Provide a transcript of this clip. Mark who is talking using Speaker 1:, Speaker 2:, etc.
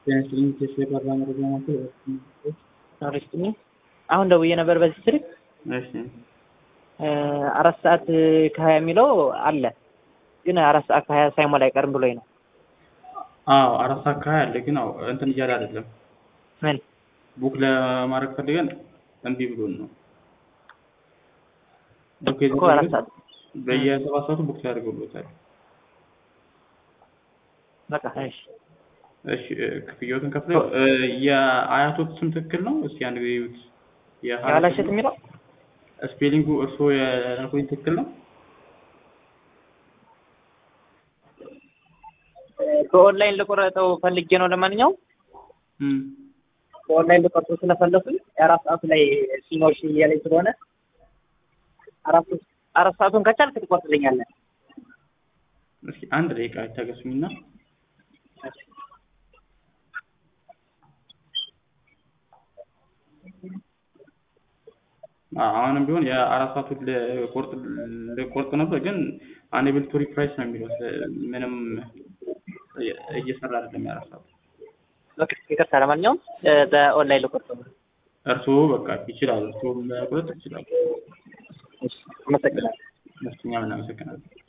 Speaker 1: ጤናስጥልኝ ቴስ የቀራ መረጃ ናቸው።
Speaker 2: ሪስትኝ አሁን ደውዬ ነበር በዚህ ስልክ
Speaker 1: እሺ
Speaker 2: አራት ሰዓት ከሀያ የሚለው አለ ግን አራት ሰዓት ከሀያ ሳይሞላ አይቀርም ብሎኝ ነው።
Speaker 1: አዎ አራት ሰዓት ከሀያ አለ ግን አዎ እንትን እያለ አይደለም።
Speaker 2: ምን
Speaker 1: ቡክ ለማድረግ ፈልገን እምቢ ብሎን ነው። ቡክ
Speaker 2: እኮ አራት ሰዓት
Speaker 1: በየሰባት ሰዓቱ ቡክ ያደርገውሎታል።
Speaker 2: በቃ እሺ
Speaker 1: እሺ ክፍያዎትን ከፍለው የአያቶት ስም ትክክል ነው? እስኪ አንድ ጊዜ ይዩት።
Speaker 2: የኋላሸት የሚለው
Speaker 1: ስፔሊንጉ እርስዎ የላኩኝ ትክክል ነው?
Speaker 2: በኦንላይን ልቆረጠው ፈልጌ ነው። ለማንኛውም
Speaker 1: እም
Speaker 2: በኦንላይን ልቆርጠው ስለፈለኩኝ የአራት ሰዓቱ ላይ ሲኖርሽ እያለኝ ስለሆነ አራት አራት ሰዓቱን ከቻልክ ትቆርጥልኛለህ።
Speaker 1: እስኪ አንድ ደቂቃ ይታገሱኝና አሁንም ቢሆን የአራት ሰዓቱ ልቆርጥ ልቆርጥ ነበር ግን አንኤብል ቱ ሪፕራይስ ነው የሚለው ምንም እየሰራ አይደለም የአራት ሰዓቱ
Speaker 2: በቃ ይቅርታ። ለማንኛውም በኦንላይን ልቆርጠው ነው።
Speaker 1: እርስዎ በቃ ይችላሉ እርስዎ መቁረጥ ይችላሉ
Speaker 2: አመሰግናለሁ።
Speaker 1: እኛም እናመሰግናለን